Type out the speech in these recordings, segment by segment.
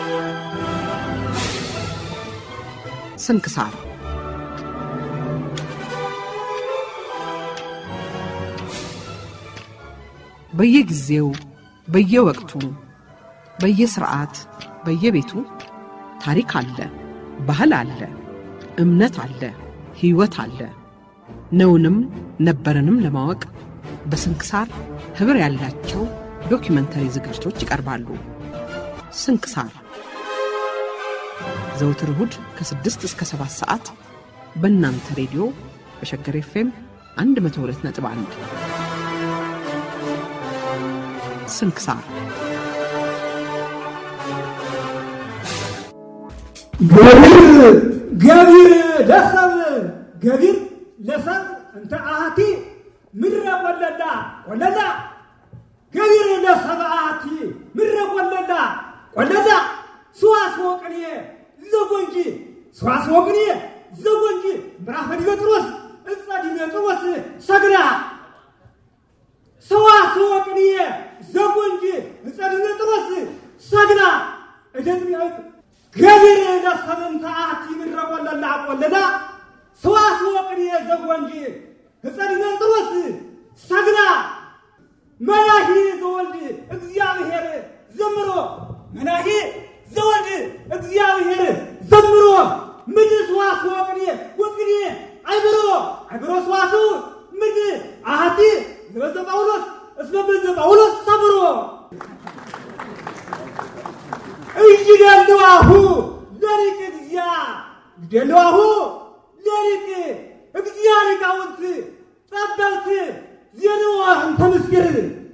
ስንክሳር በየጊዜው በየወቅቱ በየስርዓት በየቤቱ ታሪክ አለ፣ ባህል አለ፣ እምነት አለ፣ ሕይወት አለ። ነውንም ነበረንም ለማወቅ በስንክሳር ኅብር ያላቸው ዶኪመንተሪ ዝግጅቶች ይቀርባሉ። ስንክሳር ዘውትር እሁድ ከ6 እስከ 7 ሰዓት በእናንተ ሬዲዮ በሸገር ኤፍኤም 102.1 ስንክሳር ገቢር ገቢር ለሰብ ገቢር ለሰብ እንተ አሃቲ ምድረ ቆለላ ቆለላ ገቢር ለሰብ አሃቲ ምድረ ቆለላ ቆለላ ሰዋስወ ቅኔ ዘጎንጂ ሰዋስወ ቅኔ ዘጎንጂ ምዕራፈ ዲሜጥሮስ እፀ ዲሜጥሮስ ሰግዳ ሰዋስወ ቅኔ ዘጎንጂ እፀ ዲሜጥሮስ ሰግዳ እደት ገቢር ለሰብንተ አሐቲ ምድረ ቆለላ ቆለላ ሰዋስወ ቅኔ ዘጎንጂ እፀ ዲሜጥሮስ ሰግዳ መናሂ ዘወልድ እግዚአብሔር ዘምሮ መናሂ ዘወልድ እግዚአብሔር ዘምሮ ምድር ሰዋስወ ቅኔ ወቅኔ አይብሮ አይብሮ ሰዋስው ምድር አሐቲ ዘበዘ ጳውሎስ እስመ በዘ ጳውሎስ ሰብሮ እይደልዋሁ ለሊቅ እግዚአ ይደልዋሁ ለሊቅ እግዚአ ሊቃውንት ጠበብት ዜንወ እንተ ምስጢር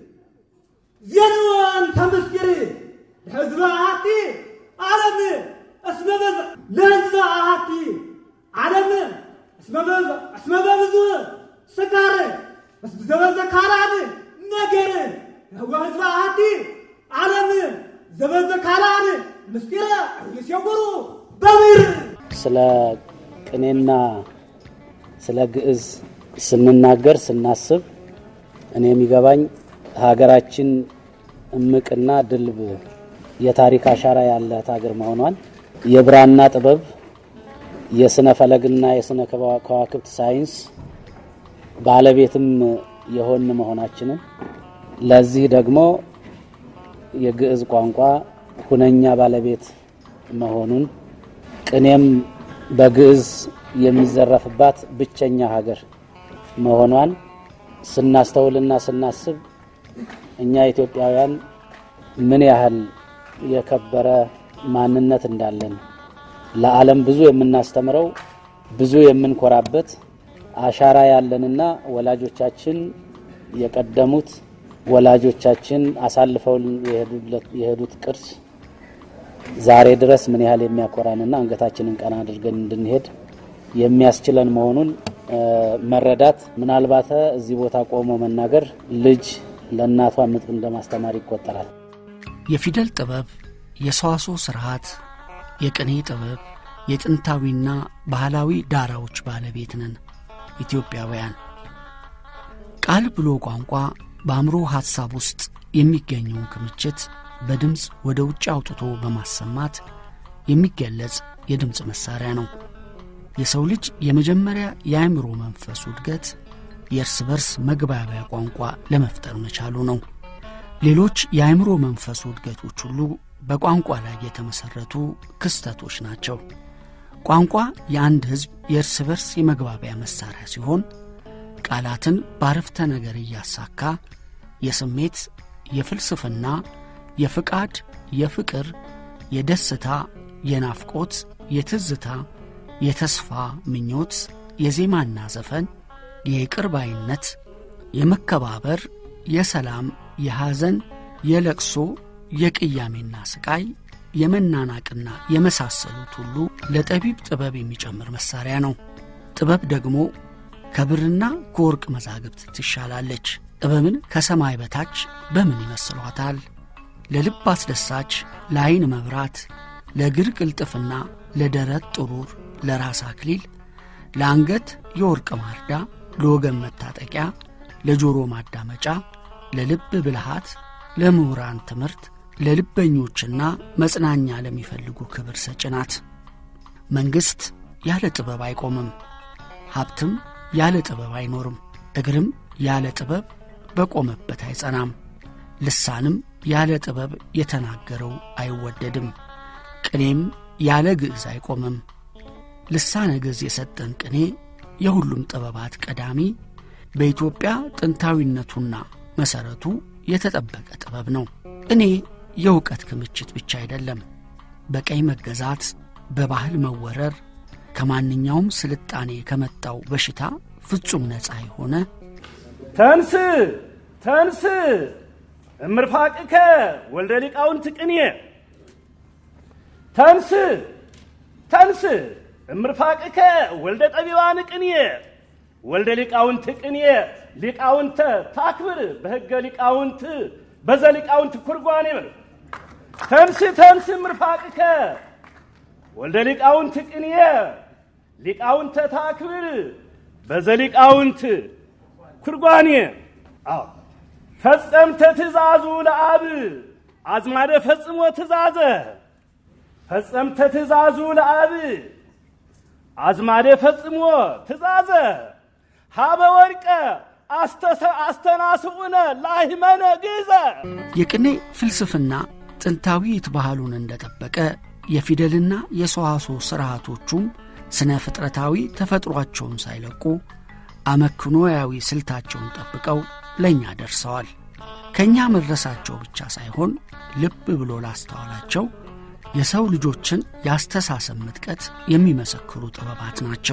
ዜንወ እንተ ምስጢር ለሕዝበ አሐቲ ዓለም እስመ በዘ ለሕዝበ አሐቲ ዓለም እስመ በዘ እስመ በብዙ ስካር ዘበዘ ካራን ነገር ወሕዝበ አሐቲ ዓለም ዘበዘ ካላን ምስጢረ እየሴጉሩ በብር ስለ ቅኔና ስለ ግዕዝ ስንናገር ስናስብ እኔ የሚገባኝ ሀገራችን እምቅና ድልብ የታሪክ አሻራ ያላት ሀገር መሆኗን የብራና ጥበብ የስነ ፈለግና የስነ ከዋክብት ሳይንስ ባለቤትም የሆን መሆናችንን ለዚህ ደግሞ የግዕዝ ቋንቋ ሁነኛ ባለቤት መሆኑን ቅኔም በግዕዝ የሚዘረፍባት ብቸኛ ሀገር መሆኗን ስናስተውልና ስናስብ እኛ ኢትዮጵያውያን ምን ያህል የከበረ ማንነት እንዳለን ለዓለም ብዙ የምናስተምረው ብዙ የምንኮራበት አሻራ ያለንና ወላጆቻችን የቀደሙት ወላጆቻችን አሳልፈው የሄዱት ቅርስ ዛሬ ድረስ ምን ያህል የሚያኮራንና አንገታችንን ቀና አድርገን እንድንሄድ የሚያስችለን መሆኑን መረዳት ምናልባት እዚህ ቦታ ቆሞ መናገር ልጅ ለእናቷ ምጥ እንደማስተማር ይቆጠራል። የፊደል ጥበብ፣ የሰዋስው ስርዓት፣ የቅኔ ጥበብ፣ የጥንታዊና ባህላዊ ዳራዎች ባለቤት ነን ኢትዮጵያውያን። ቃል ብሎ ቋንቋ በአእምሮ ሐሳብ ውስጥ የሚገኘውን ክምችት በድምፅ ወደ ውጭ አውጥቶ በማሰማት የሚገለጽ የድምፅ መሣሪያ ነው። የሰው ልጅ የመጀመሪያ የአእምሮ መንፈሱ እድገት የእርስ በርስ መግባቢያ ቋንቋ ለመፍጠር መቻሉ ነው። ሌሎች የአእምሮ መንፈሱ እድገቶች ሁሉ በቋንቋ ላይ የተመሠረቱ ክስተቶች ናቸው። ቋንቋ የአንድ ሕዝብ የእርስ በርስ የመግባቢያ መሣሪያ ሲሆን ቃላትን ባረፍተ ነገር እያሳካ የስሜት፣ የፍልስፍና፣ የፍቃድ፣ የፍቅር፣ የደስታ፣ የናፍቆት፣ የትዝታ፣ የተስፋ ምኞት፣ የዜማና ዘፈን፣ የይቅር ባይነት፣ የመከባበር፣ የሰላም፣ የሐዘን፣ የለቅሶ፣ የቅያሜና ስቃይ፣ የመናናቅና የመሳሰሉት ሁሉ ለጠቢብ ጥበብ የሚጨምር መሣሪያ ነው። ጥበብ ደግሞ ከብርና ከወርቅ መዛግብት ትሻላለች። ጥበብን ከሰማይ በታች በምን ይመስሏታል? ለልብ አስደሳች፣ ለዐይን መብራት፣ ለእግር ቅልጥፍና፣ ለደረት ጥሩር፣ ለራስ አክሊል፣ ለአንገት የወርቅ ማርዳ፣ ለወገን መታጠቂያ፣ ለጆሮ ማዳመጫ፣ ለልብ ብልሃት፣ ለምሁራን ትምህርት፣ ለልበኞችና መጽናኛ ለሚፈልጉ ክብር ሰጭ ናት። መንግሥት ያለ ጥበብ አይቆምም። ሀብትም ያለ ጥበብ አይኖርም። እግርም ያለ ጥበብ በቆመበት አይጸናም። ልሳንም ያለ ጥበብ የተናገረው አይወደድም። ቅኔም ያለ ግዕዝ አይቆምም። ልሳነ ግዕዝ የሰጠን ቅኔ የሁሉም ጥበባት ቀዳሚ በኢትዮጵያ ጥንታዊነቱና መሠረቱ የተጠበቀ ጥበብ ነው። ቅኔ የእውቀት ክምችት ብቻ አይደለም። በቀኝ መገዛት፣ በባህል መወረር፣ ከማንኛውም ስልጣኔ ከመጣው በሽታ ፍጹም ነፃ የሆነ ተንስ ተንስ እምርፋቅከ ወልደ ሊቃውንት ቅኔ ተንስ ተንስ እምርፋቅከ ወልደ ጠቢባን ቅኔ ወልደ ሊቃውንት ቅኔ ሊቃውንተ ታክብር በሕገ ሊቃውንት በዘ ሊቃውንት ኩርጓኔ በል ተንስ ተንስ እምርፋቅከ ወልደ ሊቃውንት ቅኔ ሊቃውንተ ታክብር በዘ ሊቃውንት ኩርጓኔ አዎ ፈጸምተ ትእዛዙ ለአብ አዝማደ ፈጽሞ ትእዛዘ ፈጸምተ ትእዛዙ ለአብ አዝማደ ፈጽሞ ትእዛዘ ሀበ ወርቀ አስተናስኡነ ላሂመነ ግዘ የቅኔ ፍልስፍና ጥንታዊት ባህሉን እንደጠበቀ የፊደልና የሰዋስው ሥርዓቶቹም ስነ ፍጥረታዊ ተፈጥሯቸውን ሳይለቁ አመክኖያዊ ስልታቸውን ጠብቀው ለእኛ ደርሰዋል። ከእኛ መድረሳቸው ብቻ ሳይሆን ልብ ብሎ ላስተዋላቸው የሰው ልጆችን የአስተሳሰብ ምጥቀት የሚመሰክሩ ጥበባት ናቸው።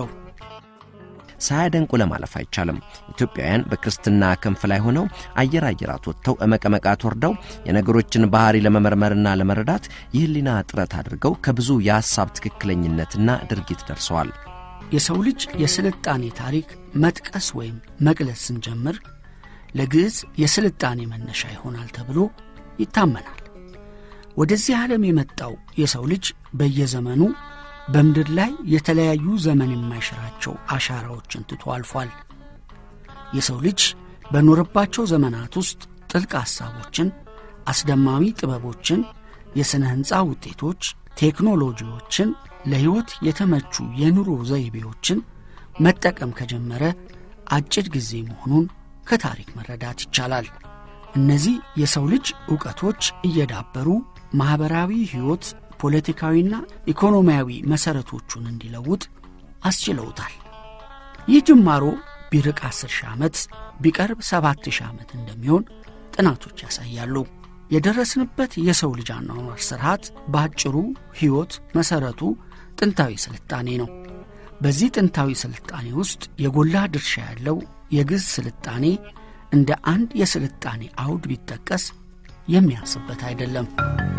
ሳያደንቁ ለማለፍ አይቻልም። ኢትዮጵያውያን በክርስትና ክንፍ ላይ ሆነው አየር አየራት ወጥተው እመቀመቃት ወርደው የነገሮችን ባህሪ ለመመርመርና ለመረዳት የህሊና ጥረት አድርገው ከብዙ የሐሳብ ትክክለኝነትና ድርጊት ደርሰዋል። የሰው ልጅ የስልጣኔ ታሪክ መጥቀስ ወይም መግለጽ ስንጀምር ለግዕዝ የስልጣኔ መነሻ ይሆናል ተብሎ ይታመናል። ወደዚህ ዓለም የመጣው የሰው ልጅ በየዘመኑ በምድር ላይ የተለያዩ ዘመን የማይሽራቸው አሻራዎችን ትቶ አልፏል። የሰው ልጅ በኖረባቸው ዘመናት ውስጥ ጥልቅ ሐሳቦችን፣ አስደማሚ ጥበቦችን፣ የሥነ ሕንፃ ውጤቶች፣ ቴክኖሎጂዎችን፣ ለሕይወት የተመቹ የኑሮ ዘይቤዎችን መጠቀም ከጀመረ አጭር ጊዜ መሆኑን ከታሪክ መረዳት ይቻላል። እነዚህ የሰው ልጅ ዕውቀቶች እየዳበሩ ማኅበራዊ ሕይወት ፖለቲካዊና ኢኮኖሚያዊ መሠረቶቹን እንዲለውጥ አስችለውታል። ይህ ጅማሮ ቢርቅ አስር ሺህ ዓመት ቢቀርብ ሰባት ሺህ ዓመት እንደሚሆን ጥናቶች ያሳያሉ። የደረስንበት የሰው ልጅ አኗኗር ስርዓት በአጭሩ ሕይወት መሠረቱ ጥንታዊ ስልጣኔ ነው። በዚህ ጥንታዊ ስልጣኔ ውስጥ የጎላ ድርሻ ያለው የግዕዝ ስልጣኔ እንደ አንድ የስልጣኔ አውድ ቢጠቀስ የሚያንስበት አይደለም።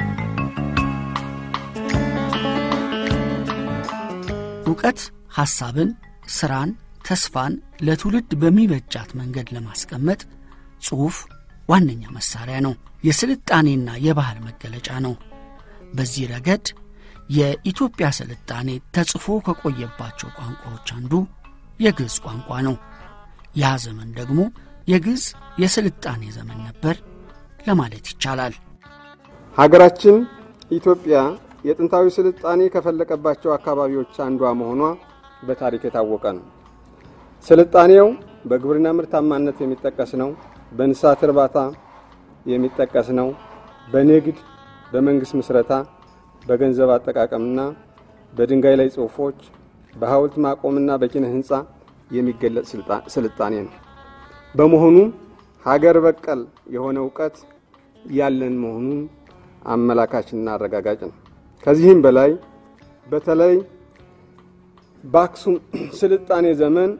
እውቀት ሐሳብን፣ ሥራን፣ ተስፋን ለትውልድ በሚበጃት መንገድ ለማስቀመጥ ጽሑፍ ዋነኛ መሣሪያ ነው። የስልጣኔና የባህል መገለጫ ነው። በዚህ ረገድ የኢትዮጵያ ስልጣኔ ተጽፎ ከቆየባቸው ቋንቋዎች አንዱ የግዕዝ ቋንቋ ነው። ያ ዘመን ደግሞ የግዕዝ የስልጣኔ ዘመን ነበር ለማለት ይቻላል። ሀገራችን ኢትዮጵያ የጥንታዊ ስልጣኔ ከፈለቀባቸው አካባቢዎች አንዷ መሆኗ በታሪክ የታወቀ ነው። ስልጣኔው በግብርና ምርታማነት የሚጠቀስ ነው። በእንስሳት እርባታ የሚጠቀስ ነው። በንግድ፣ በመንግስት ምስረታ፣ በገንዘብ አጠቃቀምና በድንጋይ ላይ ጽሑፎች፣ በሐውልት ማቆምና በኪነ ህንፃ የሚገለጽ ስልጣኔ ነው። በመሆኑ ሀገር በቀል የሆነ እውቀት ያለን መሆኑን አመላካችና አረጋጋጭ ነው። ከዚህም በላይ በተለይ በአክሱም ስልጣኔ ዘመን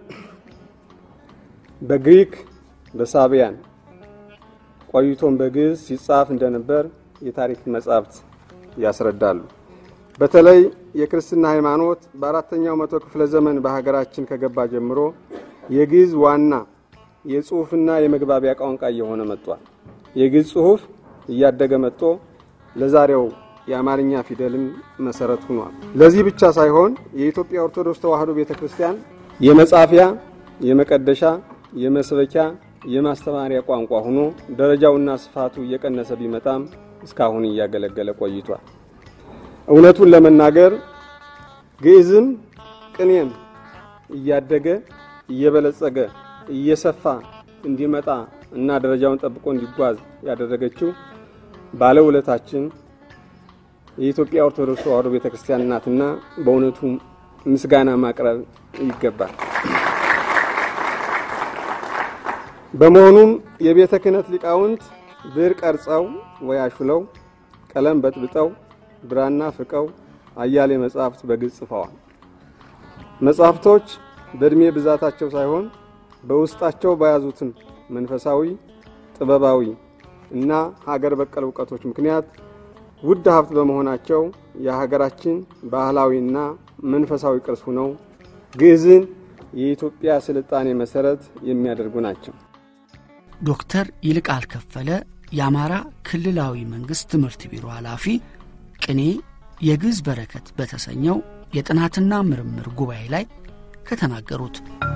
በግሪክ በሳቢያን ቆይቶም በግዕዝ ሲጻፍ እንደነበር የታሪክ መጻሕፍት ያስረዳሉ። በተለይ የክርስትና ሃይማኖት በአራተኛው መቶ ክፍለ ዘመን በሀገራችን ከገባ ጀምሮ የግዕዝ ዋና የጽሑፍና የመግባቢያ ቋንቋ እየሆነ መጥቷል። የግዕዝ ጽሑፍ እያደገ መጥቶ ለዛሬው የአማርኛ ፊደልም መሰረት ሆኗል። ለዚህ ብቻ ሳይሆን የኢትዮጵያ ኦርቶዶክስ ተዋሕዶ ቤተ ክርስቲያን የመጻፊያ፣ የመቀደሻ፣ የመስበኪያ፣ የማስተማሪያ ቋንቋ ሆኖ ደረጃውና ስፋቱ እየቀነሰ ቢመጣም እስካሁን እያገለገለ ቆይቷል። እውነቱን ለመናገር ግዕዝም ቅኔም እያደገ እየበለጸገ እየሰፋ እንዲመጣ እና ደረጃውን ጠብቆ እንዲጓዝ ያደረገችው ባለውለታችን የኢትዮጵያ ኦርቶዶክስ ተዋሕዶ ቤተ ክርስቲያን ናትና በእውነቱ ምስጋና ማቅረብ ይገባል። በመሆኑም የቤተ ክህነት ሊቃውንት ብዕር ቀርጸው ወይ አሹለው ቀለም በጥብጠው ብራና ፍቀው አያሌ መጻሕፍት በግዕዝ ጽፈዋል። መጻሕፍቶች በዕድሜ ብዛታቸው ሳይሆን በውስጣቸው በያዙትም መንፈሳዊ፣ ጥበባዊ እና ሀገር በቀል እውቀቶች ምክንያት ውድ ሀብት በመሆናቸው የሀገራችን ባህላዊና መንፈሳዊ ቅርስ ሆነው ግዕዝን የኢትዮጵያ ስልጣኔ መሰረት የሚያደርጉ ናቸው። ዶክተር ይልቃል ከፈለ የአማራ ክልላዊ መንግሥት ትምህርት ቢሮ ኃላፊ ቅኔ የግዕዝ በረከት በተሰኘው የጥናትና ምርምር ጉባኤ ላይ ከተናገሩት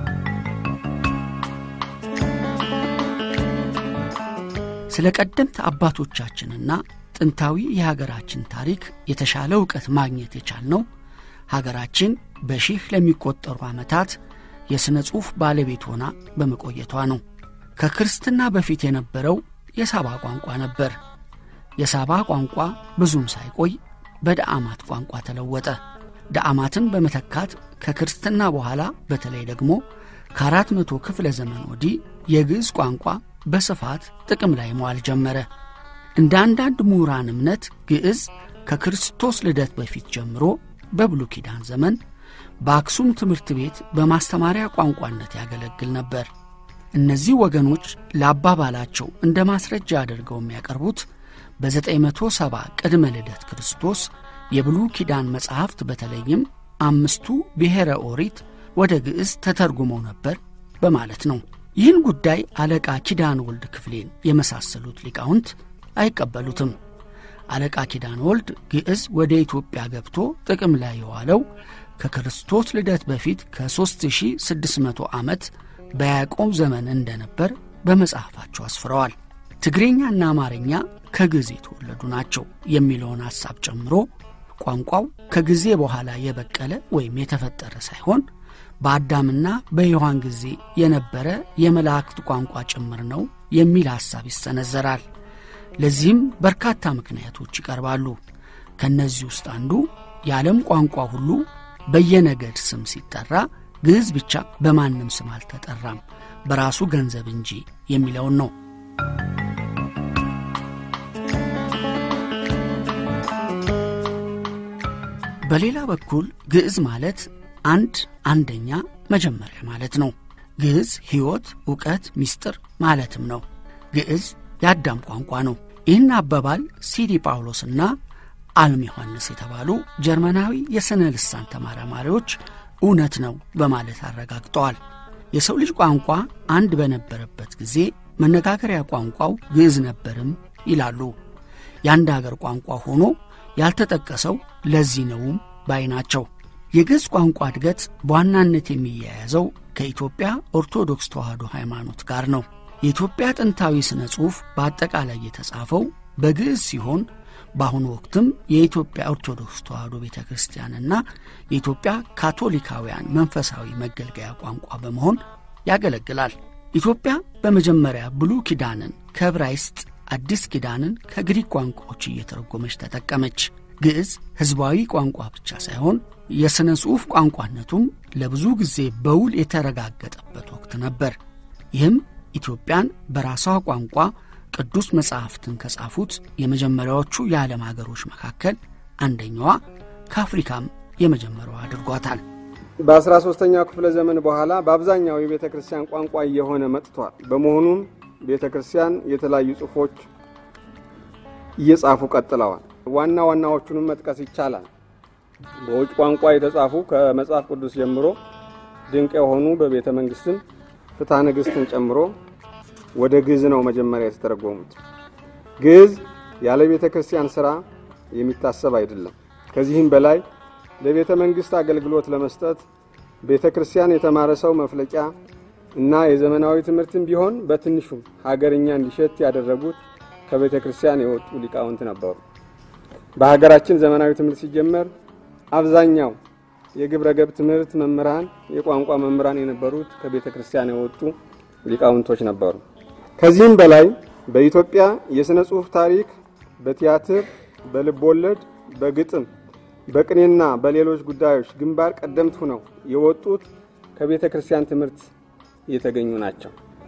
ስለ ቀደምት አባቶቻችንና ጥንታዊ የሀገራችን ታሪክ የተሻለ እውቀት ማግኘት የቻልነው ሀገራችን በሺህ ለሚቆጠሩ ዓመታት የሥነ ጽሑፍ ባለቤት ሆና በመቆየቷ ነው። ከክርስትና በፊት የነበረው የሳባ ቋንቋ ነበር። የሳባ ቋንቋ ብዙም ሳይቆይ በደአማት ቋንቋ ተለወጠ። ደአማትን በመተካት ከክርስትና በኋላ በተለይ ደግሞ ከአራት መቶ ክፍለ ዘመን ወዲህ የግዕዝ ቋንቋ በስፋት ጥቅም ላይ መዋል ጀመረ። እንደ አንዳንድ ምሁራን እምነት ግዕዝ ከክርስቶስ ልደት በፊት ጀምሮ በብሉይ ኪዳን ዘመን በአክሱም ትምህርት ቤት በማስተማሪያ ቋንቋነት ያገለግል ነበር። እነዚህ ወገኖች ለአባባላቸው እንደ ማስረጃ አድርገው የሚያቀርቡት በ970 ቅድመ ልደት ክርስቶስ የብሉይ ኪዳን መጻሕፍት በተለይም አምስቱ ብሔረ ኦሪት ወደ ግዕዝ ተተርጉመው ነበር በማለት ነው። ይህን ጉዳይ አለቃ ኪዳን ወልድ ክፍሌን የመሳሰሉት ሊቃውንት አይቀበሉትም። አለቃ ኪዳን ወልድ ግዕዝ ወደ ኢትዮጵያ ገብቶ ጥቅም ላይ የዋለው ከክርስቶስ ልደት በፊት ከ3600 ዓመት በያዕቆብ ዘመን እንደነበር በመጽሐፋቸው አስፍረዋል። ትግርኛና አማርኛ ከግዕዝ የተወለዱ ናቸው የሚለውን ሐሳብ ጨምሮ ቋንቋው ከጊዜ በኋላ የበቀለ ወይም የተፈጠረ ሳይሆን በአዳምና በሔዋን ጊዜ የነበረ የመላእክት ቋንቋ ጭምር ነው የሚል ሐሳብ ይሰነዘራል። ለዚህም በርካታ ምክንያቶች ይቀርባሉ። ከእነዚህ ውስጥ አንዱ የዓለም ቋንቋ ሁሉ በየነገድ ስም ሲጠራ ግዕዝ ብቻ በማንም ስም አልተጠራም በራሱ ገንዘብ እንጂ የሚለውን ነው። በሌላ በኩል ግዕዝ ማለት አንድ አንደኛ መጀመሪያ ማለት ነው። ግዕዝ ሕይወት፣ ዕውቀት፣ ምስጢር ማለትም ነው። ግዕዝ የአዳም ቋንቋ ነው። ይህን አባባል ሲዲ ጳውሎስና አልም ዮሐንስ የተባሉ ጀርመናዊ የሥነ ልሳን ተመራማሪዎች እውነት ነው በማለት አረጋግጠዋል። የሰው ልጅ ቋንቋ አንድ በነበረበት ጊዜ መነጋገሪያ ቋንቋው ግዕዝ ነበርም ይላሉ። የአንድ አገር ቋንቋ ሆኖ ያልተጠቀሰው ለዚህ ነውም ባይ ናቸው። የግዕዝ ቋንቋ እድገት በዋናነት የሚያያዘው ከኢትዮጵያ ኦርቶዶክስ ተዋሕዶ ሃይማኖት ጋር ነው። የኢትዮጵያ ጥንታዊ ሥነ ጽሑፍ በአጠቃላይ የተጻፈው በግዕዝ ሲሆን በአሁኑ ወቅትም የኢትዮጵያ ኦርቶዶክስ ተዋሕዶ ቤተ ክርስቲያንና የኢትዮጵያ ካቶሊካውያን መንፈሳዊ መገልገያ ቋንቋ በመሆን ያገለግላል። ኢትዮጵያ በመጀመሪያ ብሉይ ኪዳንን ከዕብራይስጥ፣ አዲስ ኪዳንን ከግሪክ ቋንቋዎች እየተረጎመች ተጠቀመች። ግዕዝ ሕዝባዊ ቋንቋ ብቻ ሳይሆን የሥነ ጽሑፍ ቋንቋነቱም ለብዙ ጊዜ በውል የተረጋገጠበት ወቅት ነበር። ይህም ኢትዮጵያን በራሷ ቋንቋ ቅዱስ መጻሕፍትን ከጻፉት የመጀመሪያዎቹ የዓለም አገሮች መካከል አንደኛዋ ከአፍሪካም የመጀመሪያዋ አድርጓታል። በአስራ ሦስተኛው ክፍለ ዘመን በኋላ በአብዛኛው የቤተ ክርስቲያን ቋንቋ እየሆነ መጥቷል። በመሆኑም ቤተ ክርስቲያን የተለያዩ ጽሑፎች እየጻፉ ቀጥለዋል። ዋና ዋናዎቹንም መጥቀስ ይቻላል። በውጭ ቋንቋ የተጻፉ ከመጽሐፍ ቅዱስ ጀምሮ ድንቅ የሆኑ በቤተ መንግሥትም ፍትሐ ነገሥትን ጨምሮ ወደ ግዕዝ ነው መጀመሪያ የተተረጎሙት። ግዕዝ ያለ ቤተ ክርስቲያን ሥራ የሚታሰብ አይደለም። ከዚህም በላይ ለቤተ መንግሥት አገልግሎት ለመስጠት ቤተ ክርስቲያን የተማረ ሰው መፍለቂያ እና የዘመናዊ ትምህርትም ቢሆን በትንሹም ሀገርኛ እንዲሸት ያደረጉት ከቤተ ክርስቲያን የወጡ ሊቃውንት ነበሩ። በሀገራችን ዘመናዊ ትምህርት ሲጀመር አብዛኛው የግብረ ገብ ትምህርት መምህራን፣ የቋንቋ መምህራን የነበሩት ከቤተ ክርስቲያን የወጡ ሊቃውንቶች ነበሩ። ከዚህም በላይ በኢትዮጵያ የሥነ ጽሑፍ ታሪክ በቲያትር፣ በልብ ወለድ፣ በግጥም፣ በቅኔና በሌሎች ጉዳዮች ግንባር ቀደምት ሆነው የወጡት ከቤተ ክርስቲያን ትምህርት የተገኙ ናቸው።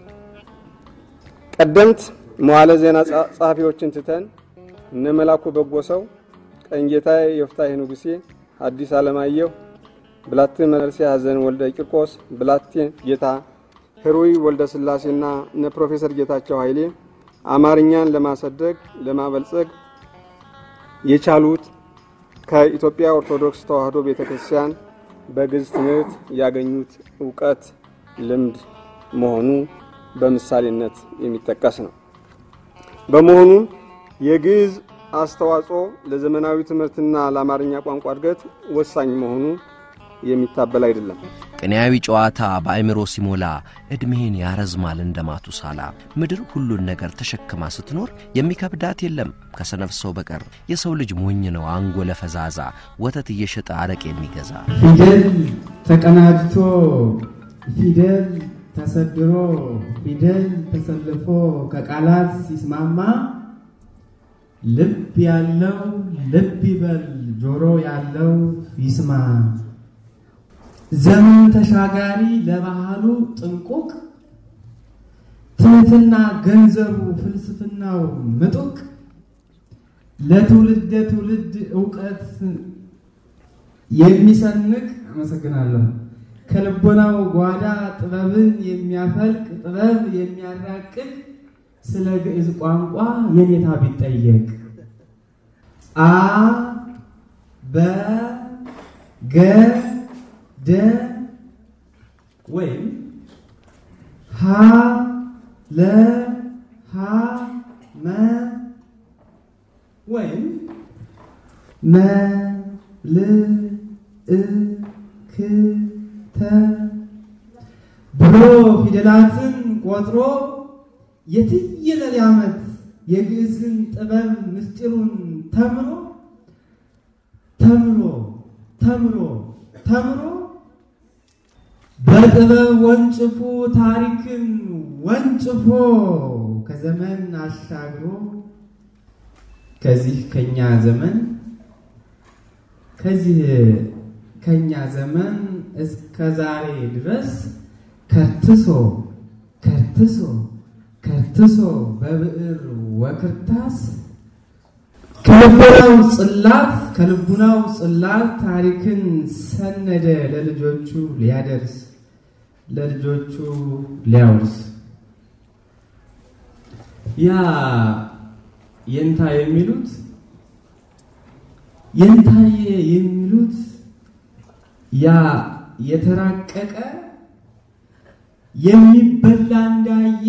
ቀደምት መዋለ ዜና ጸሐፊዎችን ትተን እነ መላኩ በጎ ሰው፣ ቀኝጌታዬ የፍታሄ ንጉሴ፣ ሐዲስ ዓለማየሁ፣ ብላቴ መርሴ ሐዘን ወልደ ቂርቆስ፣ ብላቴ ጌታ ህሩይ ወልደ ሥላሴና እነ ፕሮፌሰር ጌታቸው ኃይሌ አማርኛን ለማሳደግ ለማበልጸግ የቻሉት ከኢትዮጵያ ኦርቶዶክስ ተዋሕዶ ቤተ ክርስቲያን በግዕዝ ትምህርት ያገኙት እውቀት፣ ልምድ መሆኑ በምሳሌነት የሚጠቀስ ነው። በመሆኑም የግዕዝ አስተዋጽኦ ለዘመናዊ ትምህርትና ለአማርኛ ቋንቋ እድገት ወሳኝ መሆኑ የሚታበል አይደለም። ቅኔያዊ ጨዋታ በአእምሮ ሲሞላ ዕድሜን ያረዝማል እንደ ማቱሳላ። ምድር ሁሉን ነገር ተሸክማ ስትኖር የሚከብዳት የለም ከሰነፍ ሰው በቀር። የሰው ልጅ ሞኝ ነው አንጎለ ፈዛዛ፣ ወተት እየሸጠ አረቅ የሚገዛ። ፊደል ተቀናጅቶ ፊደል ተሰድሮ ፊደል ተሰልፎ ከቃላት ሲስማማ ልብ ያለው ልብ ይበል ጆሮ ያለው ይስማ። ዘመን ተሻጋሪ ለባህሉ ጥንቁቅ ትህትና ገንዘቡ ፍልስፍናው ምጡቅ ለትውልደ ትውልድ እውቀት የሚሰንቅ አመሰግናለሁ። ከልቦናው ጓዳ ጥበብን የሚያፈልቅ ጥበብ የሚያራቅቅ ስለ ግዕዝ ቋንቋ የኔታ ቢጠየቅ አ በ ገ ደ ወይም ሀ ለ ሀ መ ወይም መ ል እ ክ ተ ብሎ ፊደላትን ቆጥሮ የትየለሌ ዓመት የግዕዝን ጥበብ ምስጢሩን ተምሮ ተምሮ ተምሮ ተምሮ በጥበብ ወንጭፉ ታሪክን ወንጭፎ ከዘመን አሻግሮ ከዚህ ከኛ ዘመን ከዚህ ከኛ ዘመን እስከ ዛሬ ድረስ ከርትሶ ከርትሶ ከርትሶ በብዕር ወክርታስ ከልቡናው ጽላት ከልቡናው ጽላት ታሪክን ሰነደ ለልጆቹ ሊያደርስ ለልጆቹ ሊያወርስ ያ የንታ የሚሉት የንታየ የሚሉት ያ የተራቀቀ የሚበላ እንዳየ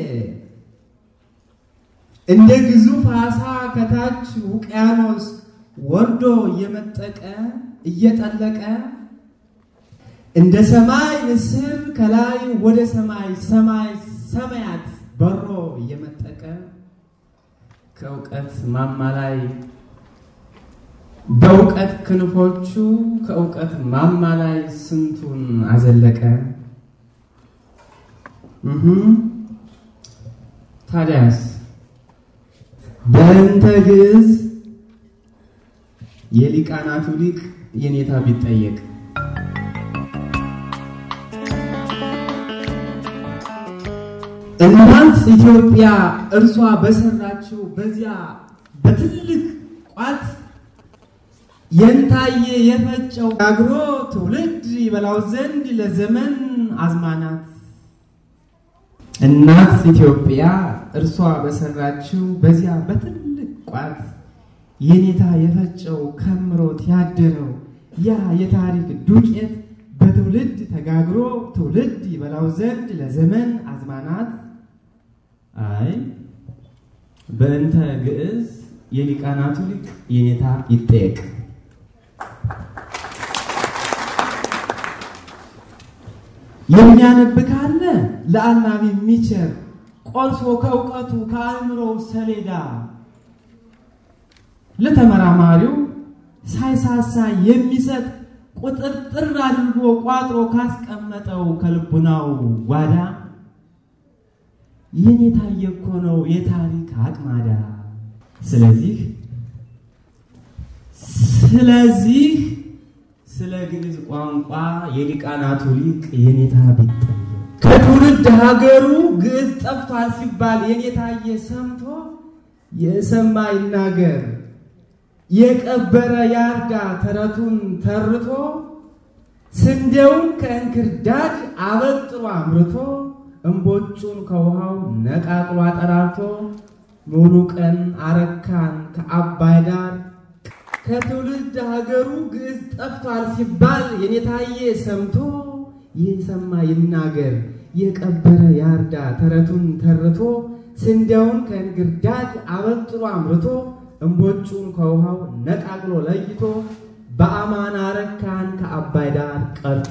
እንደ ግዙፍ አሳ ከታች ውቅያኖስ ወርዶ እየመጠቀ እየጠለቀ እንደ ሰማይ ንስር ከላይ ወደ ሰማይ ሰማይ ሰማያት በሮ እየመጠቀ ከእውቀት ማማ ላይ በእውቀት ክንፎቹ ከእውቀት ማማ ላይ ስንቱን አዘለቀ። ታዲያስ በእንተ ግዕዝ የሊቃናቱ ሊቅ የኔታ ቢጠየቅ እናት ኢትዮጵያ እርሷ በሰራችው በዚያ በትልቅ ቋት የንታየ የፈጨው ጋግሮ ትውልድ ይበላው ዘንድ ለዘመን አዝማናት እናት ኢትዮጵያ እርሷ በሰራችው በዚያ በትልቅ ቋት የኔታ የፈጨው ከምሮት ያደረው ያ የታሪክ ዱቄት በትውልድ ተጋግሮ ትውልድ ይበላው ዘንድ ለዘመን አዝማናት አይ በእንተ ግዕዝ የሊቃናቱ ሊቅ የኔታ ይጠየቅ። የሚያነብ ካለ ለአናቢ የሚቸር ቆርሶ ከእውቀቱ ከአእምሮው ሰሌዳ ለተመራማሪው ሳይሳሳ የሚሰጥ ቁጥርጥር አድርጎ ቋጥሮ ካስቀመጠው ከልቡናው ጓዳ ይህን የታየ እኮ ነው የታሪክ አቅማዳ። ስለዚህ ስለዚህ ስለ ግዕዝ ቋንቋ የሊቃናቱ ሊቅ የኔታ ቢጠየቅ ከትውልድ ሀገሩ ግዕዝ ጠፍቷል ሲባል የኔታየ ሰምቶ የሰማ ይናገር የቀበረ ያርዳ ተረቱን ተርቶ ስንዴውን ከእንክርዳድ አበጥሮ አምርቶ እምቦጩን ከውሃው ነቃቅሎ አጠራርቶ ሙሉ ቀን አረካን ከአባይ ዳር ከትውልድ ሀገሩ ግዕዝ ጠፍቷል ሲባል የኔታየ ሰምቶ ይህ ሰማ ይናገር የቀበረ ያርዳ ተረቱን ተርቶ ስንዴውን ከእንግርዳድ አበጥሮ አምርቶ እምቦጩን ከውሃው ነቃቅሎ ለይቶ በአማን አረካን ከአባይ ዳር ቀርቶ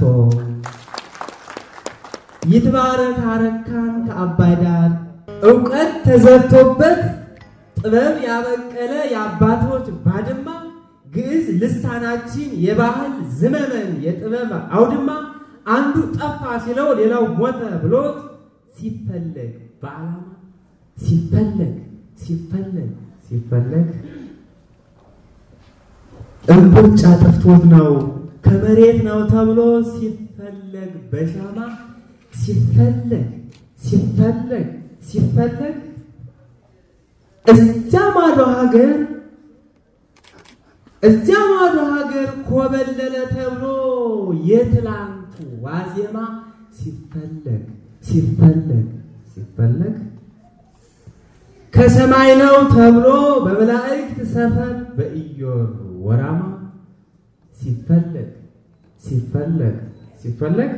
ይትባረክ አረካን ከአባይ ዳር እውቀት ተዘርቶበት ጥበብ ያበቀለ የአባቶች ባድማ ግዕዝ ልሳናችን የባህል ዝመመን የጥበብ አውድማ አንዱ ጠፋ ሲለው ሌላው ሞተ ብሎት ሲፈለግ በዓላማ ሲፈለግ ሲፈለግ ሲፈለግ እምቦጭ አጥፍቶት ነው ከመሬት ነው ተብሎ ሲፈለግ በሻማ ሲፈለግ ሲፈለግ ሲፈለግ እዚያ ማዶ ሀገር እዚያ ማዶ ሀገር ኮበለለ ተብሎ የትላንቱ ዋዜማ ሲፈለግ ሲፈለግ ሲፈለግ ከሰማይ ነው ተብሎ በመላእክት ሰፈር በኢዮር ወራማ ሲፈለግ ሲፈለግ ሲፈለግ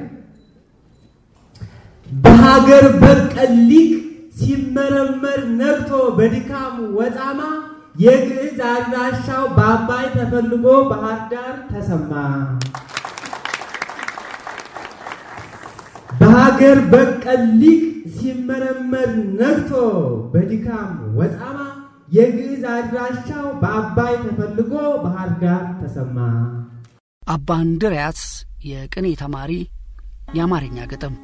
በሀገር በቀል ሊቅ ሲመረመር ነግቶ በድካም ወጣማ የግዕዝ አድራሻው በአባይ ተፈልጎ ባህር ዳር ተሰማ። በሀገር በቀል ሊቅ ሲመረመር ነግቶ በድካም ወጣማ የግዕዝ አድራሻው በአባይ ተፈልጎ ባህር ዳር ተሰማ። አባ እንድርያስ የቅኔ ተማሪ የአማርኛ ግጥም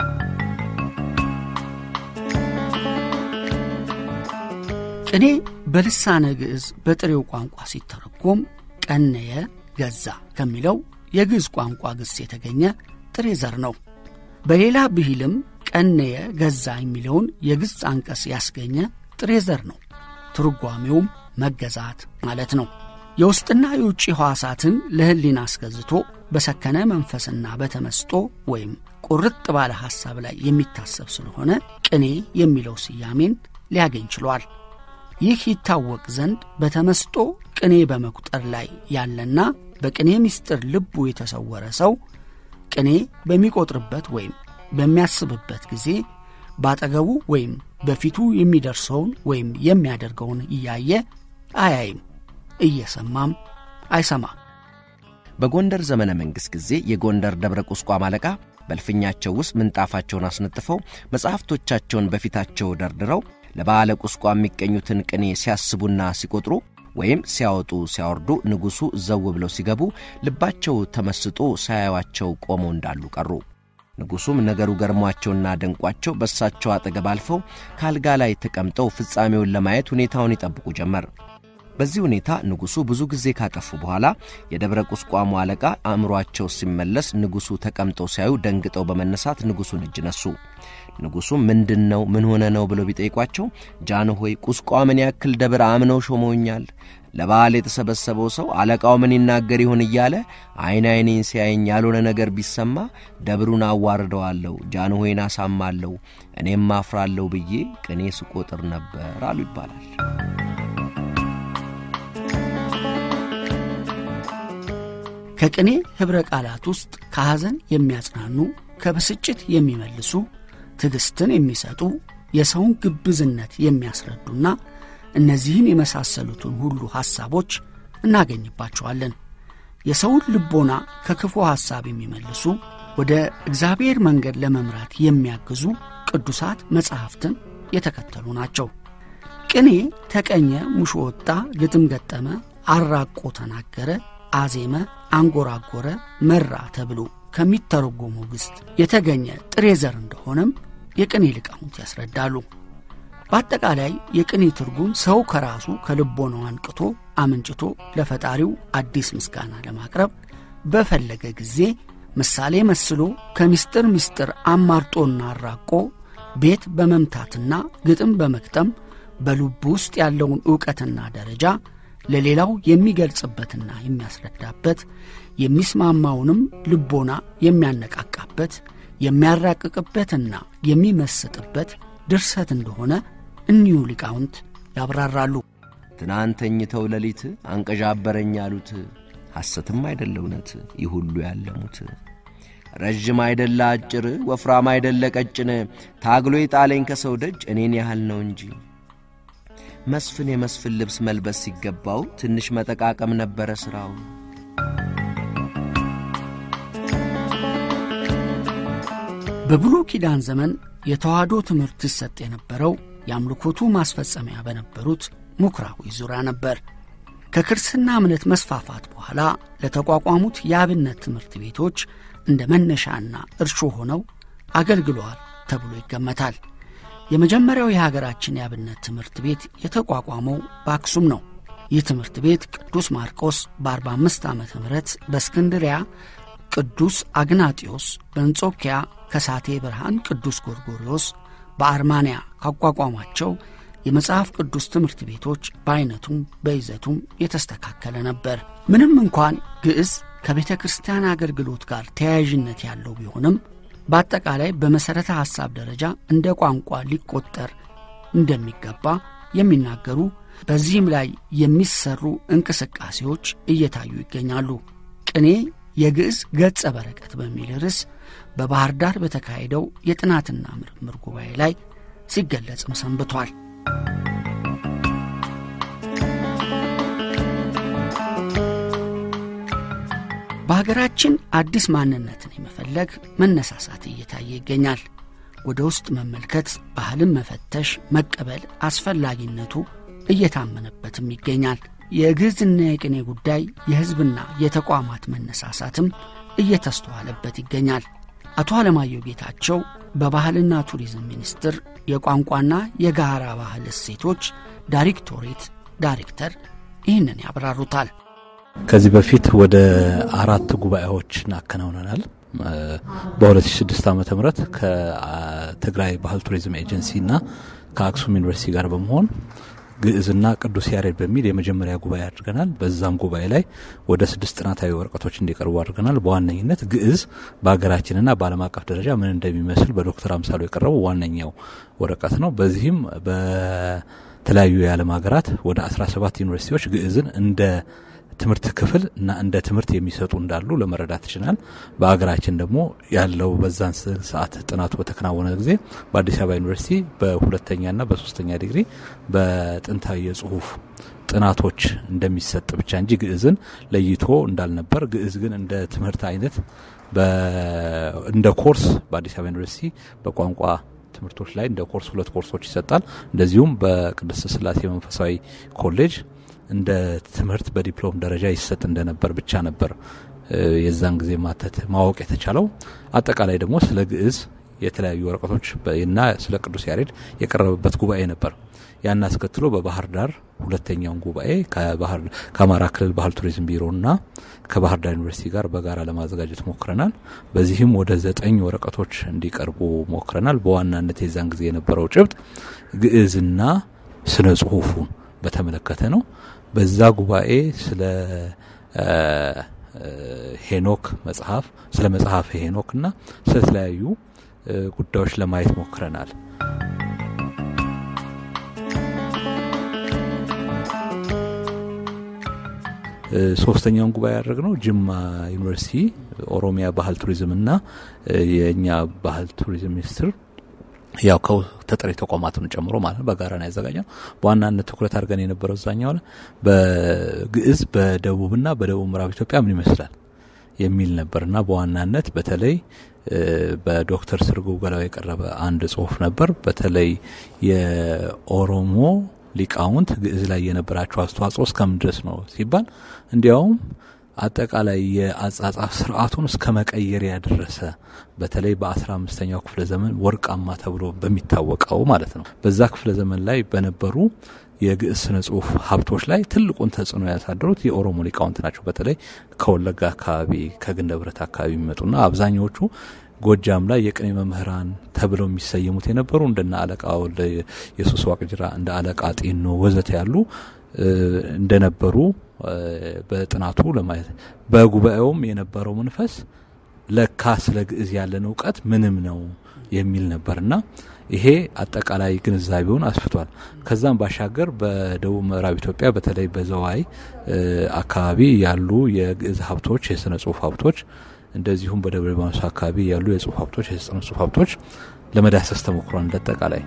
ቅኔ በልሳነ ግዕዝ በጥሬው ቋንቋ ሲተረጎም ቀነየ ገዛ ከሚለው የግዕዝ ቋንቋ ግስ የተገኘ ጥሬ ዘር ነው። በሌላ ብሂልም ቀነየ ገዛ የሚለውን የግስ አንቀጽ ያስገኘ ጥሬ ዘር ነው። ትርጓሜውም መገዛት ማለት ነው። የውስጥና የውጭ ሕዋሳትን ለሕሊና አስገዝቶ በሰከነ መንፈስና በተመስጦ ወይም ቁርጥ ባለ ሐሳብ ላይ የሚታሰብ ስለሆነ ቅኔ የሚለው ስያሜን ሊያገኝ ችሏል። ይህ ይታወቅ ዘንድ በተመስጦ ቅኔ በመቁጠር ላይ ያለና በቅኔ ምስጢር ልቡ የተሰወረ ሰው ቅኔ በሚቆጥርበት ወይም በሚያስብበት ጊዜ ባጠገቡ ወይም በፊቱ የሚደርሰውን ወይም የሚያደርገውን እያየ አያይም፣ እየሰማም አይሰማም። በጎንደር ዘመነ መንግሥት ጊዜ የጎንደር ደብረ ቁስቋም አለቃ በልፍኛቸው ውስጥ ምንጣፋቸውን አስነጥፈው መጻሕፍቶቻቸውን በፊታቸው ደርድረው ለበዓለ ቁስቋም የሚገኙትን ቅኔ ሲያስቡና ሲቆጥሩ ወይም ሲያወጡ ሲያወርዱ ንጉሡ ዘው ብለው ሲገቡ ልባቸው ተመስጦ ሳያዩአቸው ቆመው እንዳሉ ቀሩ። ንጉሡም ነገሩ ገርሟቸውና ደንቋቸው በእሳቸው አጠገብ አልፈው ከአልጋ ላይ ተቀምጠው ፍጻሜውን ለማየት ሁኔታውን ይጠብቁ ጀመር። በዚህ ሁኔታ ንጉሡ ብዙ ጊዜ ካጠፉ በኋላ የደብረ ቁስቋሙ አለቃ አእምሮአቸው ሲመለስ ንጉሡ ተቀምጠው ሲያዩ ደንግጠው በመነሳት ንጉሡን እጅ ነሱ። ንጉሡም ምንድን ነው ምን ሆነ ነው ብለው ቢጠይቋቸው ጃንሆይ ቁስቋምን ያክል ደብር አምነው ሾመውኛል። ለበዓል የተሰበሰበው ሰው አለቃው ምን ይናገር ይሆን እያለ ዐይን ዐይኔን ሲያየኝ ያልሆነ ነገር ቢሰማ ደብሩን አዋርደዋለሁ፣ ጃንሆይን አሳማለሁ፣ እኔም አፍራለሁ ብዬ ቅኔ ስቆጥር ነበር አሉ ይባላል። ከቅኔ ኅብረ ቃላት ውስጥ ከሐዘን የሚያጽናኑ፣ ከብስጭት የሚመልሱ፣ ትዕግሥትን የሚሰጡ፣ የሰውን ግብዝነት የሚያስረዱና እነዚህን የመሳሰሉትን ሁሉ ሐሳቦች እናገኝባቸዋለን። የሰውን ልቦና ከክፉ ሐሳብ የሚመልሱ፣ ወደ እግዚአብሔር መንገድ ለመምራት የሚያግዙ ቅዱሳት መጻሕፍትን የተከተሉ ናቸው። ቅኔ ተቀኘ፣ ሙሾ ወጣ፣ ግጥም ገጠመ፣ አራቆ ተናገረ፣ አዜመ፣ አንጎራጎረ፣ መራ ተብሎ ከሚተረጎመው ግስት የተገኘ ጥሬ ዘር እንደሆነም የቅኔ ሊቃውንት ያስረዳሉ። በአጠቃላይ የቅኔ ትርጉም ሰው ከራሱ ከልቦናው አንቅቶ አመንጭቶ ለፈጣሪው አዲስ ምስጋና ለማቅረብ በፈለገ ጊዜ ምሳሌ መስሎ ከምስጢር ምስጢር አማርጦና አራቆ ቤት በመምታትና ግጥም በመግጠም በልቡ ውስጥ ያለውን ዕውቀትና ደረጃ ለሌላው የሚገልጽበትና የሚያስረዳበት የሚስማማውንም ልቦና የሚያነቃቃበት የሚያራቅቅበትና የሚመስጥበት ድርሰት እንደሆነ እኒሁ ሊቃውንት ያብራራሉ። ትናንት ተኝተው ሌሊት አንቀዣበረኝ ያሉት ሐሰትም አይደለ እውነት ይህ ሁሉ ያለሙት ረዥም አይደለ አጭር ወፍራም አይደለ ቀጭን ታግሎ የጣለኝ ከሰው ደጅ እኔን ያህል ነው እንጂ መስፍን የመስፍን ልብስ መልበስ ሲገባው ትንሽ መጠቃቀም ነበረ ሥራው። በብሉይ ኪዳን ዘመን የተዋህዶ ትምህርት ይሰጥ የነበረው የአምልኮቱ ማስፈጸሚያ በነበሩት ምኵራዊ ዙሪያ ነበር። ከክርስትና እምነት መስፋፋት በኋላ ለተቋቋሙት የአብነት ትምህርት ቤቶች እንደ መነሻና እርሾ ሆነው አገልግለዋል ተብሎ ይገመታል። የመጀመሪያው የሀገራችን የአብነት ትምህርት ቤት የተቋቋመው በአክሱም ነው። ይህ ትምህርት ቤት ቅዱስ ማርቆስ በ45 ዓመተ ምህረት በእስክንድሪያ ቅዱስ አግናጢዮስ፣ በእንጾኪያ ከሳቴ ብርሃን ቅዱስ ጎርጎርዮስ፣ በአርማንያ ካቋቋሟቸው የመጽሐፍ ቅዱስ ትምህርት ቤቶች በዐይነቱም በይዘቱም የተስተካከለ ነበር። ምንም እንኳን ግዕዝ ከቤተ ክርስቲያን አገልግሎት ጋር ተያያዥነት ያለው ቢሆንም በአጠቃላይ በመሠረተ ሐሳብ ደረጃ እንደ ቋንቋ ሊቆጠር እንደሚገባ የሚናገሩ በዚህም ላይ የሚሰሩ እንቅስቃሴዎች እየታዩ ይገኛሉ። ቅኔ የግዕዝ ገጸ በረከት በሚል ርዕስ በባሕር ዳር በተካሄደው የጥናትና ምርምር ጉባኤ ላይ ሲገለጽም ሰንብቷል። በሀገራችን አዲስ ማንነትን የመፈለግ መነሳሳት እየታየ ይገኛል። ወደ ውስጥ መመልከት፣ ባህልን መፈተሽ፣ መቀበል አስፈላጊነቱ እየታመነበትም ይገኛል። የግዕዝና የቅኔ ጉዳይ የሕዝብና የተቋማት መነሳሳትም እየተስተዋለበት ይገኛል። አቶ አለማየሁ ጌታቸው በባህልና ቱሪዝም ሚኒስቴር የቋንቋና የጋራ ባህል እሴቶች ዳይሬክቶሬት ዳይሬክተር ይህንን ያብራሩታል። ከዚህ በፊት ወደ አራት ጉባኤዎችን አከናውነናል። በ2006 ዓ ም ከትግራይ ባህል ቱሪዝም ኤጀንሲ እና ከአክሱም ዩኒቨርሲቲ ጋር በመሆን ግዕዝና ቅዱስ ያሬድ በሚል የመጀመሪያ ጉባኤ አድርገናል። በዛም ጉባኤ ላይ ወደ ስድስት ጥናታዊ ወረቀቶች እንዲቀርቡ አድርገናል። በዋነኝነት ግዕዝ በሀገራችንና በዓለም አቀፍ ደረጃ ምን እንደሚመስል በዶክተር አምሳሉ የቀረበው ዋነኛው ወረቀት ነው። በዚህም በተለያዩ የዓለም ሀገራት ወደ 17 ዩኒቨርሲቲዎች ግዕዝን እንደ ትምህርት ክፍል እና እንደ ትምህርት የሚሰጡ እንዳሉ ለመረዳት ይችላል። በሀገራችን ደግሞ ያለው በዛን ሰዓት ጥናቱ በተከናወነ ጊዜ በአዲስ አበባ ዩኒቨርሲቲ በሁለተኛና በሶስተኛ ዲግሪ በጥንታዊ የጽሁፍ ጥናቶች እንደሚሰጥ ብቻ እንጂ ግዕዝን ለይቶ እንዳልነበር፣ ግዕዝ ግን እንደ ትምህርት አይነት እንደ ኮርስ በአዲስ አበባ ዩኒቨርሲቲ በቋንቋ ትምህርቶች ላይ እንደ ኮርስ ሁለት ኮርሶች ይሰጣል። እንደዚሁም በቅድስት ስላሴ መንፈሳዊ ኮሌጅ እንደ ትምህርት በዲፕሎም ደረጃ ይሰጥ እንደነበር ብቻ ነበር የዛን ጊዜ ማተት ማወቅ የተቻለው። አጠቃላይ ደግሞ ስለ ግዕዝ የተለያዩ ወረቀቶች እና ስለ ቅዱስ ያሬድ የቀረበበት ጉባኤ ነበር። ያን አስከትሎ በባህር ዳር ሁለተኛውን ጉባኤ ከአማራ ክልል ባህል ቱሪዝም ቢሮና ከባህር ዳር ዩኒቨርሲቲ ጋር በጋራ ለማዘጋጀት ሞክረናል። በዚህም ወደ ዘጠኝ ወረቀቶች እንዲቀርቡ ሞክረናል። በዋናነት የዛን ጊዜ የነበረው ጭብጥ ግዕዝና ስነ ጽሁፉን በተመለከተ ነው። በዛ ጉባኤ ስለ ሄኖክ መጽሐፍ ስለ መጽሐፍ ሄኖክ እና ስለተለያዩ ጉዳዮች ለማየት ሞክረናል። ሶስተኛውን ጉባኤ ያደረግነው ጅማ ዩኒቨርሲቲ ኦሮሚያ ባህል ቱሪዝም እና የእኛ ባህል ቱሪዝም ሚኒስትር ያው ከተጠሪ ተቋማቱን ጨምሮ ማለት ነው በጋራ ነው ያዘጋጀነው። በዋናነት ትኩረት አድርገን የነበረው እዛኛው ላይ በግዕዝ በደቡብና በደቡብ ምዕራብ ኢትዮጵያ ምን ይመስላል የሚል ነበርና በዋናነት በተለይ በዶክተር ስርጉ ገላው የቀረበ አንድ ጽሁፍ ነበር። በተለይ የኦሮሞ ሊቃውንት ግዕዝ ላይ የነበራቸው አስተዋጽኦ እስከምን ድረስ ነው ሲባል እንዲያውም አጠቃላይ የአጻጻፍ ስርዓቱን እስከ መቀየር ያደረሰ በተለይ በአስራ አምስተኛው ክፍለ ዘመን ወርቃማ ተብሎ በሚታወቀው ማለት ነው በዛ ክፍለ ዘመን ላይ በነበሩ የግዕዝ ስነ ጽሁፍ ሀብቶች ላይ ትልቁን ተጽዕኖ ያሳደሩት የኦሮሞ ሊቃውንት ናቸው። በተለይ ከወለጋ አካባቢ ከግንደ ብረት አካባቢ የሚመጡና አብዛኛዎቹ ጎጃም ላይ የቅኔ መምህራን ተብለው የሚሰየሙት የነበሩ እንደነ አለቃ ወልደ የሱስ ዋቅጅራ እንደ አለቃ ጤኖ ወዘተ ያሉ እንደነበሩ በጥናቱ ለማየት በጉባኤውም የነበረው መንፈስ ለካ ስለ ግዕዝ ያለን እውቀት ምንም ነው የሚል ነበርና ይሄ አጠቃላይ ግንዛቤውን አስፍቷል። ከዛም ባሻገር በደቡብ ምዕራብ ኢትዮጵያ በተለይ በዘዋይ አካባቢ ያሉ የግዕዝ ሀብቶች፣ የስነ ጽሁፍ ሀብቶች እንደዚሁም በደብረ ሊባኖስ አካባቢ ያሉ የጽሁፍ ሀብቶች፣ የስነ ጽሁፍ ሀብቶች ለመዳሰስ ተሞክሯል። እንደጠቃላይ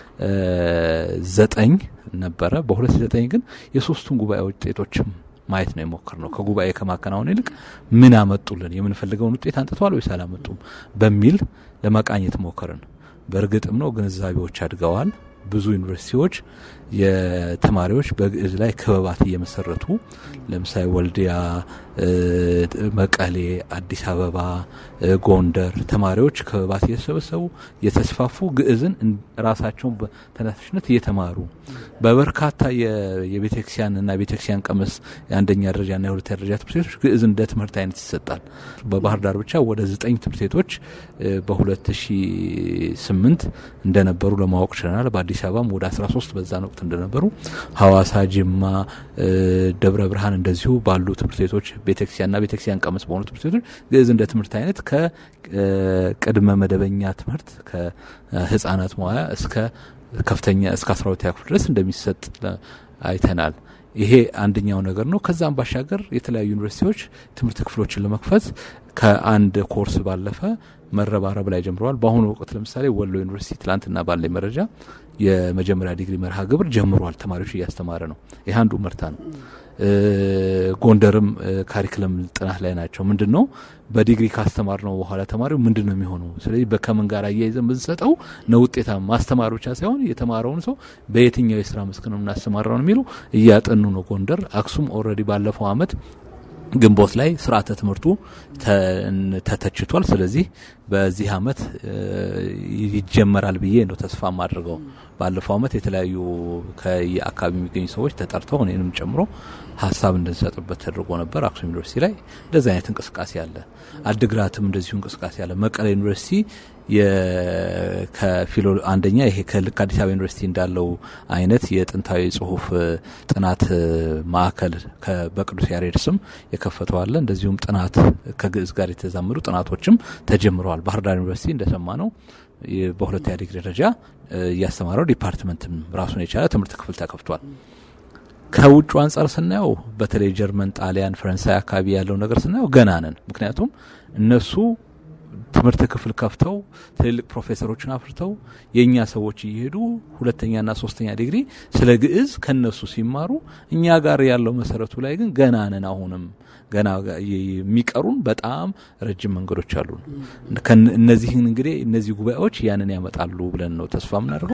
ዘጠኝ ነበረ። በሁለት ዘጠኝ ግን የሶስቱን ጉባኤ ውጤቶችም ማየት ነው የሞክር ነው። ከጉባኤ ከማከናወን ይልቅ ምን አመጡልን፣ የምንፈልገውን ውጤት አንጥተዋል ወይስ አላመጡም በሚል ለመቃኘት ሞከርን። በእርግጥም ነው ግንዛቤዎች አድገዋል። ብዙ ዩኒቨርሲቲዎች የተማሪዎች በግዕዝ ላይ ክበባት እየመሰረቱ ለምሳሌ ወልዲያ፣ መቀሌ፣ አዲስ አበባ፣ ጎንደር ተማሪዎች ክበባት እየተሰበሰቡ የተስፋፉ ግዕዝን ራሳቸውን በተነሳሽነት እየተማሩ በበርካታ የቤተክርስቲያን እና ቤተክርስቲያን ቀመስ የአንደኛ ደረጃና የሁለተኛ ደረጃ ትምህርት ቤቶች ግዕዝ እንደ ትምህርት አይነት ይሰጣል። በባህር ዳር ብቻ ወደ ዘጠኝ ትምህርት ቤቶች በ2008 እንደነበሩ ለማወቅ ችለናል። በአዲስ አበባም ወደ 13 በዛን ወቅት እንደነበሩ ሐዋሳ፣ ጅማ፣ ደብረ ብርሃን እንደዚሁ ባሉ ትምህርት ቤቶች ቤተክርስቲያንና ቤተክርስቲያን ቀመስ በሆኑ ትምህርት ቤቶች ግዕዝ እንደ ትምህርት አይነት ከቅድመ መደበኛ ትምህርት ከህጻናት መዋያ እስከ ከፍተኛ እስከ አስራ ሁለተኛ ክፍል ድረስ እንደሚሰጥ አይተናል። ይሄ አንደኛው ነገር ነው። ከዛም ባሻገር የተለያዩ ዩኒቨርሲቲዎች ትምህርት ክፍሎችን ለመክፈት ከአንድ ኮርስ ባለፈ መረባረብ ላይ ጀምረዋል። በአሁኑ ወቅት ለምሳሌ ወሎ ዩኒቨርሲቲ ትላንትና ባለኝ መረጃ የመጀመሪያ ዲግሪ መርሃ ግብር ጀምሯል። ተማሪዎች እያስተማረ ነው። ይህ አንዱ ምርታ ነው። ጎንደርም ካሪክለም ጥናት ላይ ናቸው። ምንድን ነው በዲግሪ ካስተማር ነው በኋላ ተማሪው ምንድን ነው የሚሆነው? ስለዚህ በከምን ጋር አያይዘን ብንሰጠው ነው ውጤታማ ማስተማር ብቻ ሳይሆን የተማረውን ሰው በየትኛው የስራ መስክ ነው የምናስተማረው ነው የሚሉ እያጠኑ ነው። ጎንደር፣ አክሱም ኦልሬዲ ባለፈው አመት ግንቦት ላይ ስርዓተ ትምህርቱ ተተችቷል። ስለዚህ በዚህ አመት ይጀመራል ብዬ ነው ተስፋ የማድርገው። ባለፈው አመት የተለያዩ ከየአካባቢ የሚገኙ ሰዎች ተጠርተው እኔንም ጨምሮ ሀሳብ እንድንሰጥበት ተደርጎ ነበር። አክሱም ዩኒቨርሲቲ ላይ እንደዚህ አይነት እንቅስቃሴ አለ። አድግራትም እንደዚሁ እንቅስቃሴ አለ። መቀሌ ዩኒቨርሲቲ ከፊሎ አንደኛ ይሄ ከልክ አዲስ አበባ ዩኒቨርሲቲ እንዳለው አይነት የጥንታዊ ጽሁፍ ጥናት ማዕከል በቅዱስ ያሬድ ስም የከፈተው አለ። እንደዚሁም ጥናት ከግዕዝ ጋር የተዛመዱ ጥናቶችም ተጀምረዋል። ባህር ዳር ዩኒቨርሲቲ እንደሰማ ነው በሁለተኛ ዲግሪ ደረጃ እያስተማረው ዲፓርትመንትም ራሱን የቻለ ትምህርት ክፍል ተከፍቷል። ከውጩ አንጻር ስናየው በተለይ ጀርመን፣ ጣሊያን፣ ፈረንሳይ አካባቢ ያለው ነገር ስናየው ገና ነን። ምክንያቱም እነሱ ትምህርት ክፍል ከፍተው ትልልቅ ፕሮፌሰሮችን አፍርተው የእኛ ሰዎች እየሄዱ ሁለተኛና ሶስተኛ ዲግሪ ስለ ግዕዝ ከነሱ ሲማሩ እኛ ጋር ያለው መሰረቱ ላይ ግን ገና ነን። አሁንም ገና የሚቀሩን በጣም ረጅም መንገዶች አሉ። እነዚህን እንግዲህ እነዚህ ጉባኤዎች ያንን ያመጣሉ ብለን ነው ተስፋ የምናደርገው።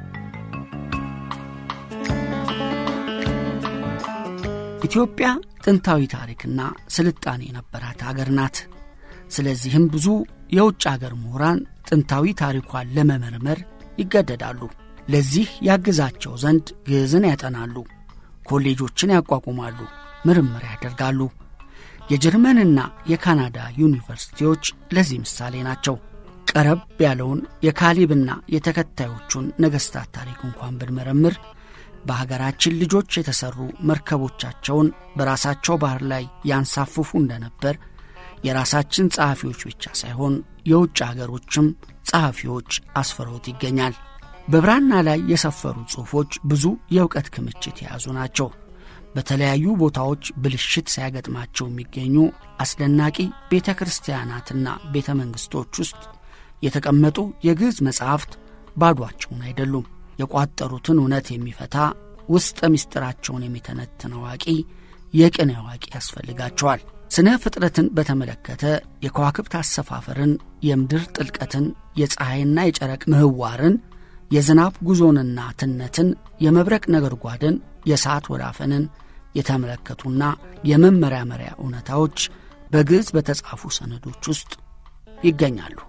ኢትዮጵያ ጥንታዊ ታሪክና ስልጣኔ የነበራት አገር ናት። ስለዚህም ብዙ የውጭ አገር ምሁራን ጥንታዊ ታሪኳን ለመመርመር ይገደዳሉ። ለዚህ ያግዛቸው ዘንድ ግዕዝን ያጠናሉ፣ ኮሌጆችን ያቋቁማሉ፣ ምርምር ያደርጋሉ። የጀርመንና የካናዳ ዩኒቨርሲቲዎች ለዚህ ምሳሌ ናቸው። ቀረብ ያለውን የካሊብና የተከታዮቹን ነገሥታት ታሪክ እንኳን ብንመረምር በሀገራችን ልጆች የተሠሩ መርከቦቻቸውን በራሳቸው ባህር ላይ ያንሳፍፉ እንደነበር የራሳችን ጸሐፊዎች ብቻ ሳይሆን የውጭ አገሮችም ጸሐፊዎች አስፍረውት ይገኛል። በብራና ላይ የሰፈሩ ጽሑፎች ብዙ የእውቀት ክምችት የያዙ ናቸው። በተለያዩ ቦታዎች ብልሽት ሳያገጥማቸው የሚገኙ አስደናቂ ቤተ ክርስቲያናትና ቤተ መንግሥቶች ውስጥ የተቀመጡ የግዕዝ መጻሕፍት ባዷቸውን አይደሉም። የቋጠሩትን እውነት የሚፈታ ውስጠ ምስጢራቸውን የሚተነትን አዋቂ የቅኔ አዋቂ ያስፈልጋቸዋል። ስነ ፍጥረትን በተመለከተ የከዋክብት አሰፋፈርን፣ የምድር ጥልቀትን፣ የፀሐይና የጨረቅ ምህዋርን፣ የዝናብ ጉዞንና ትነትን፣ የመብረቅ ነጎድጓድን፣ የሰዓት ወላፈንን የተመለከቱና የመመራመሪያ እውነታዎች በግዕዝ በተጻፉ ሰነዶች ውስጥ ይገኛሉ።